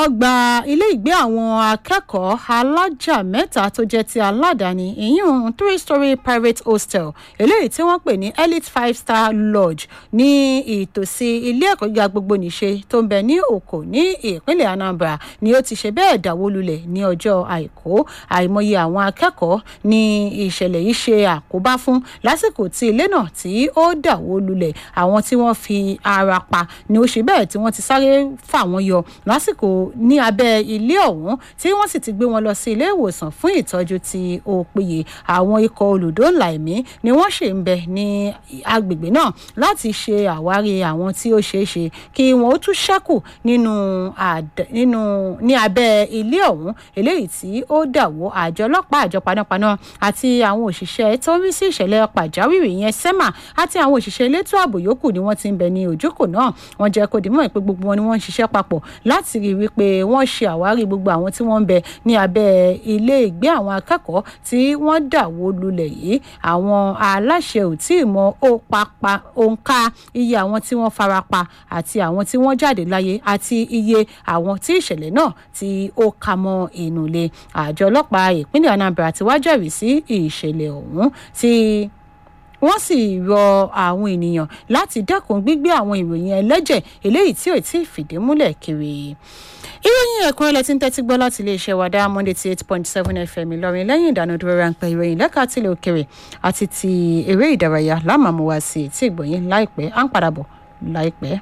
ọgbà ilé ìgbé àwọn akẹ́kọ̀ọ́ alájà mẹ́ta tó jẹ́ ti aládàáni ìyún three story private hostel eléyìí tí wọ́n pè ní elite five star lodge ní ìtòsí ilé ẹ̀kọ́ gíga gbogbo nìṣe tó ń bẹ ní òkò ní ìpínlẹ̀ anambra ni ó ti ṣe bẹ́ẹ̀ dáwó lulẹ̀ ní ọjọ́ àìkú àìmọye àwọn akẹ́kọ̀ọ́ ní ìṣẹ̀lẹ̀ yìí ṣe àkóbá fún lásìkò tí ilé náà tí ó dáwó lulẹ̀ àwọn tí wọ́n fi ara pa ni ó ṣe bẹ́ẹ̀ tí wọ́n ti sáré fà wọ́n yọ lásìkò ní abẹ́ ilé ọ̀hún tí wọ́n sì ti gbé wọn lọ sí ilé ìwòsàn fún ìtọ́jú tí ó péye àwọn ikọ̀ olùdóòlà ẹ̀mí ni wọ́n ṣe ń bẹ ní agbègbè náà láti ṣe àwárí àwọn tí ó ṣeé ṣe kí wọn ó tún ṣẹ́kù nínú nínú ní abẹ́ ilé ọ̀hún eléyìí tí ó dàwó àjọ ọlọ́pàá àjọ panápaná àti àwọn òṣìṣẹ́ tó ń rí sí ìṣẹ̀lẹ̀ pàjáwìrì yẹn sẹ́mà àti àwọn òṣìṣẹ́ elétò ààbò yòókù ni wọ́n ti ń bẹ ní òjòkó náà wọ́n jẹ́ kó dìímọ̀ pé gbogbo wọn ni wọ́n ń ṣiṣẹ́ papọ̀ láti rí i wípé wọ́n ṣe àwárí gbogbo àwọn tí wọ́n ń bẹ ní abẹ́ ilé ìgbé àwọn akẹ́kọ̀ọ́ tí wọ́n dàwó lulẹ̀ yìí àwọn aláṣẹ ò tí ì mọ òǹkà iye àwọn tí wọ́n farapa àti àwọn tí wọ́n jáde láyé àti iye àwọn tí ìṣẹ̀lẹ̀ náà tí ó ka mọ́ inú ilé àjọ ọlọ́pàá ìpínlẹ̀ anambra ti wá jẹ́rìí sí ìṣẹ̀lẹ̀ ọ̀hún tí wọ́n sì rọ àwọn ènìyàn láti dẹ́kun gbígbé àwọn ìròyìn ẹlẹ́jẹ̀ eléyìí tí ò tí ì fìdí múlẹ̀ kiri ìròyìn ẹ̀kún ilẹ̀ tí ń tẹ́tí gbọ́ láti iléeṣẹ́ wa dáa monday ti eight point seven fm ìlọrin lẹ́yìn ìdánudúró ráńpẹ́ ìròyìn lẹ́ka tilẹ̀ òkèrè àti ti eré ìdárayá lámàmú wá sí etí ìgbọ̀nyìn láìpẹ́ à ń padà bọ̀ láìpẹ́.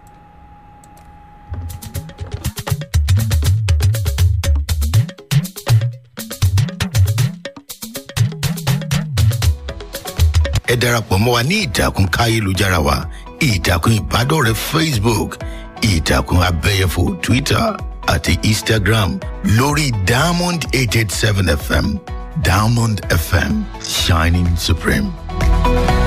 ẹ darapọ̀ mọ́ wa ní ìtàkùn káyélujára wa ìtàkùn ìbádọ́rẹ̀ẹ́ facebook ìtàkùn abẹ́yẹfò twitter àti instagram lórí diamond eight eight seven fm diamond fm shining supreme.